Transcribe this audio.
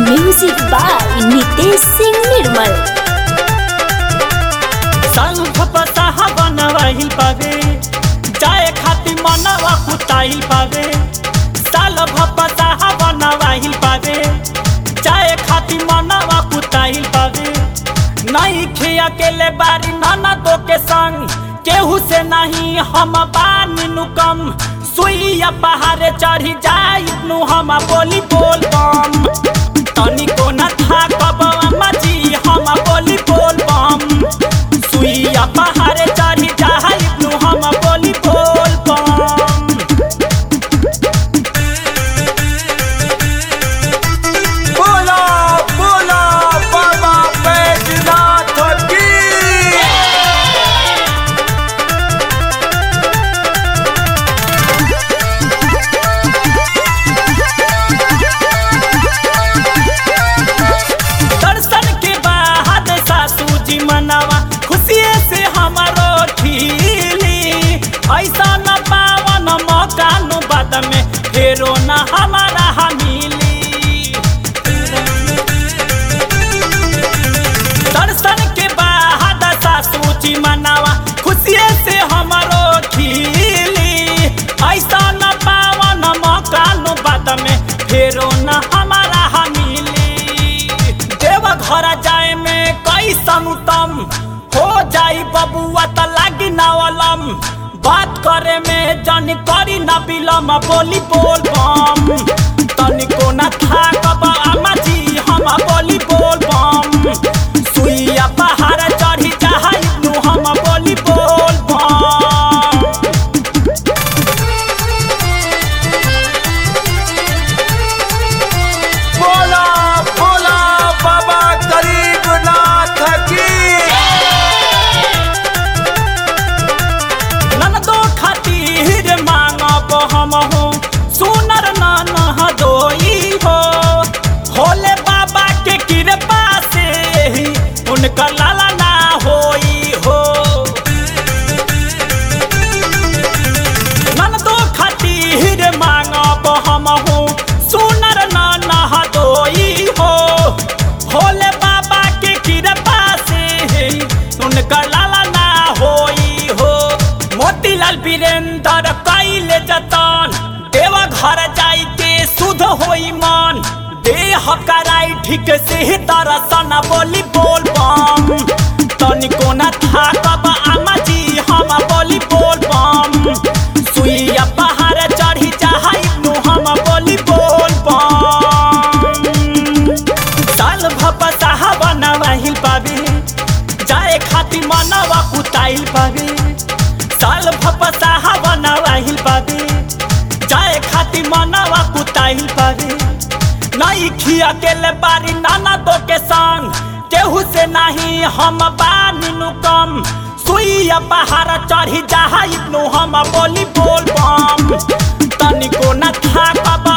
music by Nitesh Singh Nirmal संग फपसाहा बनवाइल पावे जाए खातिर मनवा कुताइल पावे साल भपसाहा बनवाइल पावे जाए खातिर मनवा कुताइल पावे नहीं खे अकेले बारी नाना दो के संग केहू से नहीं हम बानी नु कम सुइया पहाड़े चढ़ी जाई नु हम बोली बोल बम तनिको न था कब अम्मा जी हम बोली बोल बम सुइया पहाड़े चढ़ी जाई नु हम बोली बोल बम बोला बोला बाबा बैजनाथ की दर्शन के बाद सासू जी मनावा खुशिये से हमारो खिली ऐसा न पावन मौका नु बाद में फेरो न हमारा हमीली दर्शन के बाद सासू जी मनावा खुशिये से हमारो खिली ऐसा न पावन मौका नु बाद में फेरो न हमारा हमीली देव घर जाए में कैसन उत्तम हो जाई बबुआ त लागी नावलम बात करे में जन करी न बिलम बोली बोल बम तनिको न था कब अम्मा जी हम बोली बोल बम सुइया पहाड़ चढ़ी जाई नु हम बोली बोल बम बोला बोला बाबा गरीबनाथ की ननदो खातिर मांगब हम हो सुनर नन हदोई हो भोले बाबा के कृपा से ही उनकर लाला ना होई हो ननदो खातिर मांगब हम हो सुनर नन हदोई हो भोले बाबा के कृपा से ही उनकर लाला ना होई हो मोतीलाल वीरेंद्र कैले जतन देवा घर जाई के शुद्ध होई मन देह कराई ठीक से ही दर्शन बोली बोल बम तनिको न था कब अम्मा जी हम बोली बोल बम सुइया पहाड़ चढ़ी जाई नु हम बोली बोल बम साल भपसाहा बनवाहिल पावे जाए खातिर मनवा कुताइल पावे साल भपसाहा बनवाहिल पावे जाए खातिर मनवा कुताइल पावे नहीं खिया के बारी नाना दो के संग केहू से नहीं हम बानी नु कम सुइया पहाड़ चढ़ी जाई नु हम बोली बोल बम तनिको न था कब